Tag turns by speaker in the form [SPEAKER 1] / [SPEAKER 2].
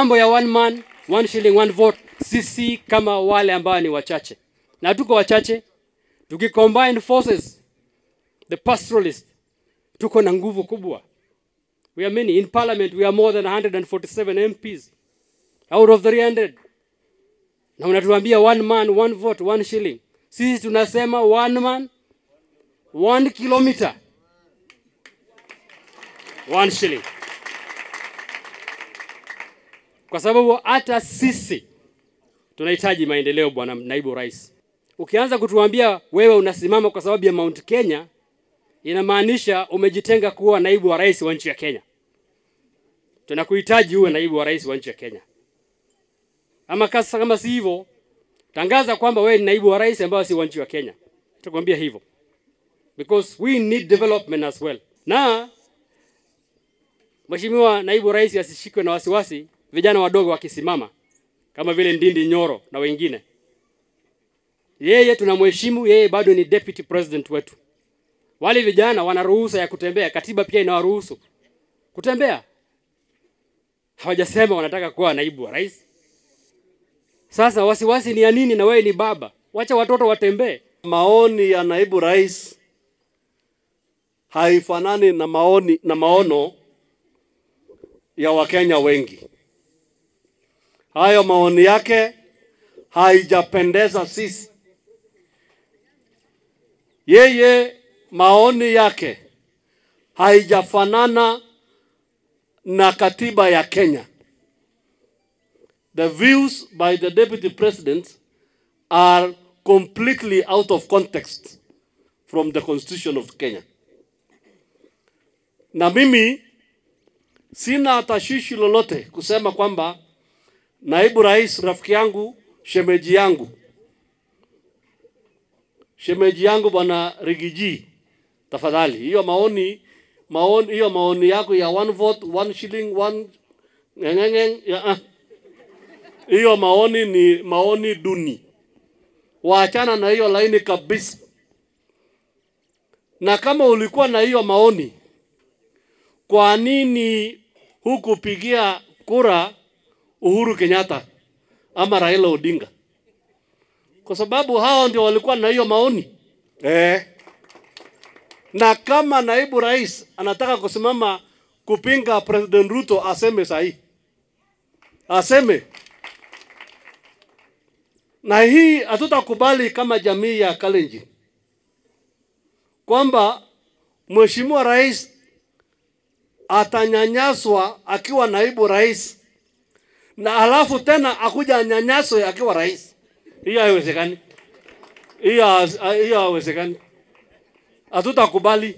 [SPEAKER 1] mambo ya one man one shilling one vote, sisi kama wale ambao ni wachache na tuko wachache, tukicombine forces the pastoralist, tuko na nguvu kubwa. We are many in parliament, we are more than 147 MPs out of 300, na unatuambia one man one vote one shilling. Sisi tunasema one man one kilometer one shilling, kwa sababu hata sisi tunahitaji maendeleo, bwana naibu rais. Ukianza kutuambia wewe unasimama kwa sababu ya Mount Kenya, inamaanisha umejitenga kuwa naibu wa rais wa nchi ya Kenya. Tunakuhitaji uwe naibu wa rais wa nchi ya Kenya, ama kasa, kama si hivyo, tangaza kwamba wewe ni naibu wa rais ambao si wa nchi ya Kenya. Tutakwambia hivyo because we need development as well. Na Mheshimiwa naibu rais asishikwe na wasiwasi, vijana wadogo wakisimama kama vile Ndindi Nyoro na wengine. Yeye tunamheshimu, yeye bado ni deputy president wetu. Wale vijana wana ruhusa ya kutembea, katiba pia inawaruhusu kutembea. Hawajasema wanataka kuwa naibu wa rais. Sasa wasiwasi ni ya nini? Na wewe ni baba, wacha watoto watembee.
[SPEAKER 2] Maoni ya naibu rais haifanani na maoni na maono ya Wakenya wengi. Hayo maoni yake haijapendeza sisi. Yeye maoni yake haijafanana na katiba ya Kenya. The views by the deputy president are completely out of context from the constitution of Kenya. Na mimi sina tashwishi lolote kusema kwamba naibu rais rafiki yangu, shemeji yangu, shemeji yangu bwana Rigiji, tafadhali hiyo maoni maoni hiyo maoni yako ya one vote one shilling one ngengeng ya ah. hiyo maoni ni maoni duni, waachana na hiyo laini kabisa. Na kama ulikuwa na hiyo maoni, kwa nini hukupigia kura Uhuru Kenyatta ama Raila Odinga? Kwa sababu hao ndio walikuwa na hiyo maoni eh. Na kama naibu rais anataka kusimama kupinga President Ruto, aseme sahi, aseme. Na hii hatutakubali kama jamii ya Kalenjin kwamba mheshimiwa rais atanyanyaswa akiwa naibu rais na alafu tena akuja anyanyaswe akiwa rais. Hiyo haiwezekani, hiyo hiyo haiwezekani, hatutakubali.